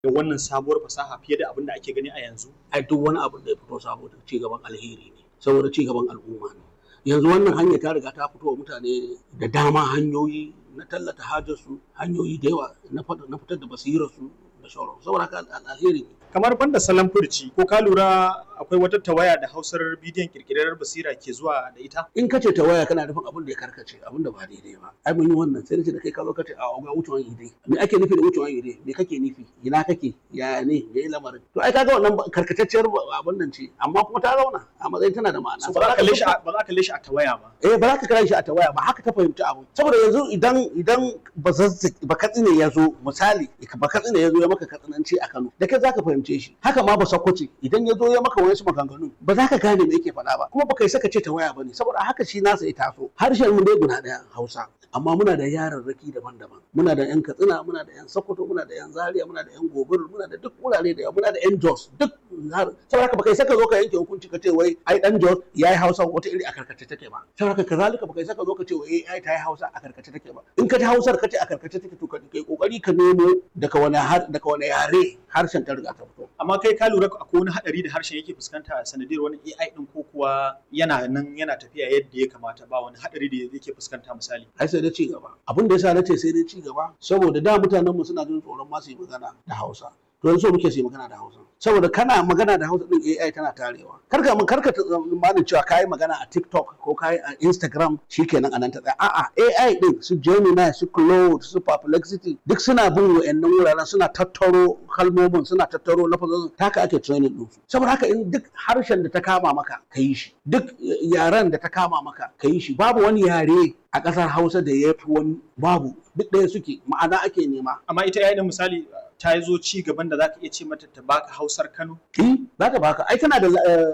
da wannan sabuwar fasaha fiye da abin da ake gani a yanzu ai duk wani abin da ya fito saboda ci gaban alheri ne saboda ci gaban al'umma ne yanzu wannan hanya ta riga ta fito wa mutane da dama hanyoyi na tallata hajarsu hanyoyi da yawa na fitar da basirarsu da sauran saboda haka alheri ne kamar banda salon furci ko ka lura akwai wata tawaya da hausar bidiyon kirkirar basira ke zuwa da ita in ka ce tawaya kana nufin abin da ya karkace abin da ba daidai ba ai mun yi wannan sai ce da kai ka zo ka ce a ga wucewan ide me ake nufi da wucewan ide me kake nufi ina kake ya ne me lamarin to ai kaga wannan karkatacciyar abin nan ce amma kuma ta zauna a matsayin tana da ma'ana ba za ka kalle shi ba za ka kalle shi a tawaya ba eh ba za ka kalle shi a tawaya ba haka ta fahimci abu saboda yanzu idan idan ba katsine ya zo misali ba katsine ya zo ya maka katsinanci a Kano da kai za ka fahimce shi haka ma ba sakwace idan ya zo ya maka wani maganganu ba za ka gane me yake faɗa ba kuma ba kai saka ce ta waya ba ne saboda haka shi nasa ya taso harshen mu dai guda ɗaya Hausa amma muna da yararraki daban-daban muna da yan Katsina muna da yan Sokoto muna da yan Zaria muna da yan Gobir muna da duk wurare da muna da yan Jos duk saboda haka ba kai saka zo ka yanke hukunci ka ce wai ai dan Jos yayi Hausa wata iri a karkace take ba saboda haka kazalika ba kai saka zo ka ce wai ai ta yi Hausa a karkace take ba in ka ji Hausar ka ce a karkace take to kai kokari ka nemo daga wani daga wani yare harshen ta riga ta fito amma kai ka lura akwai wani hadari da harshen yake fuskanta sanadiyar wani AI din ko kuwa yana nan yana tafiya yadda ya kamata ba wani hadari da yake fuskanta misali ai sai da ci gaba abin da yasa nace sai dai ci gaba saboda da mutanen mu suna jin tsoron ma su yi magana da Hausa to yanzu muke su yi magana da Hausa saboda kana magana da Hausa din AI tana tarewa karka mun karka tsammanin cewa kai magana a TikTok ko kai a Instagram shikenan anan ta tsaya a'a AI din su Gemini su Claude su Perplexity duk suna bin wa'annan wuraren suna tattaro kalmomin suna tattaro lafazin taka ake training din su saboda haka in duk harshen da ta kama maka ka yi shi duk yaren da ta kama maka ka yi shi babu wani yare a ƙasar Hausa da ya fi wani babu duk ɗaya suke ma'ana ake nema amma ita yayin misali ta zo ci gaban da zaka iya ce mata ta baka Hausar Kano eh zaka baka ai tana da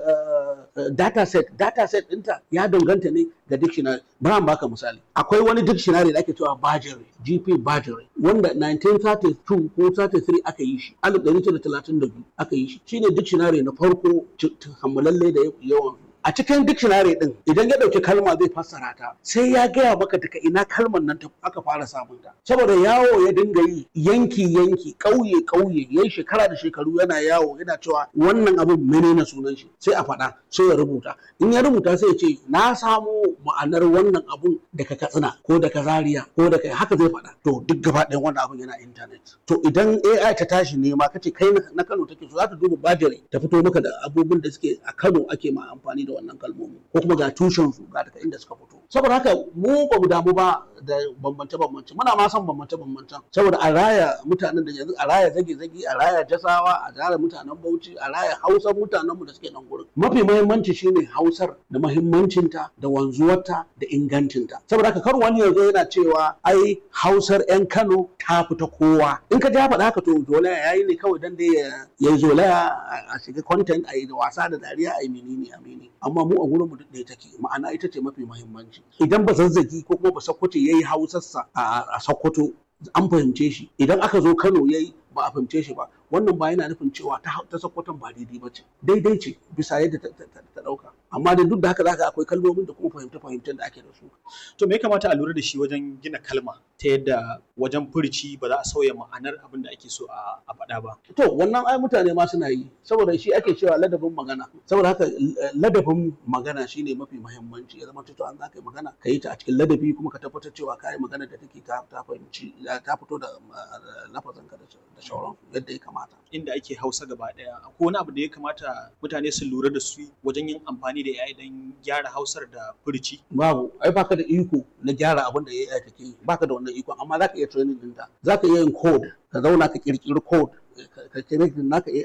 data set data set ɗinta ya danganta ne ga dictionary bari baka misali akwai wani dictionary da ake cewa Bajere GP Bajere wanda 1932 ko 33 aka yi shi 1932 aka yi shi shine dictionary na farko kammalalle da yawan a cikin dictionary din idan ya dauki kalma zai fassara ta sai ya gaya maka daga ina kalmar nan ta aka fara samun ta saboda yawo ya dinga yi yanki yanki kauye kauye yayi shekara da shekaru yana yawo yana cewa wannan abin menene sunan shi sai a faɗa sai ya rubuta in ya rubuta sai ya ce na samo ma'anar wannan abun daga katsina ko daga zaria ko daga haka zai faɗa to duk gaba ɗayan wannan abun yana internet to idan AI ta tashi nema kace kai na Kano take so za ta duba bajire ta fito maka da abubuwan da suke a Kano ake ma amfani da wannan kalmomi ko kuma ga tushen su ga daga inda suka fito saboda haka mu ba mu damu ba da bambance bambance muna ma son bambance bambancen saboda a raya mutanen da yanzu a raya zage zage a raya jasawa a raya mutanen Bauchi a raya Hausar mutanen mu da suke nan gurin mafi muhimmanci shine Hausar da muhimmancinta da wanzuwarta da ingancinta saboda haka kar wani yanzu yana cewa ai Hausar yan Kano ta fita kowa in ka ji faɗa haka to zolaya yayi ne kawai dan dai ya yi zolaya a shiga content a yi da wasa da dariya a yi menene a menene amma mu a gurin mu duk ɗaya take ma'ana ita ce mafi muhimmanci idan ba zazzagi ko kuma ba sakkwato yayi hausarsa a sakkwato an fahimce shi idan aka zo Kano yayi ba a fahimce shi ba wannan ba yana nufin cewa ta ta sakkwaton ba daidai ba ce daidai ce bisa yadda ta ɗauka amma da duk da haka zaka akwai kalmomin da kuma fahimta fahimtar da ake da su to me ya kamata a lura da shi wajen gina kalma ta yadda wajen furci ba za a sauya ma'anar abin da ake so a faɗa ba to wannan ai mutane ma suna yi saboda shi ake cewa ladabin magana saboda haka ladabin magana shine mafi muhimmanci ya zama to an zaka yi magana ka yi ta a cikin ladabi kuma ka tabbatar cewa ka yi magana da take ta fahimci ta fito da lafazin ka da shauran yadda ya kamata inda ake hausa gaba daya akwai wani abu da ya kamata mutane su lura da su wajen yin amfani da AI don gyara hausar da furci babu ai baka da iko na gyara abin da AI take yi baka da wannan iko amma zaka iya training ɗinta zaka iya yin code ka zauna ka kirkiri code ka connect naka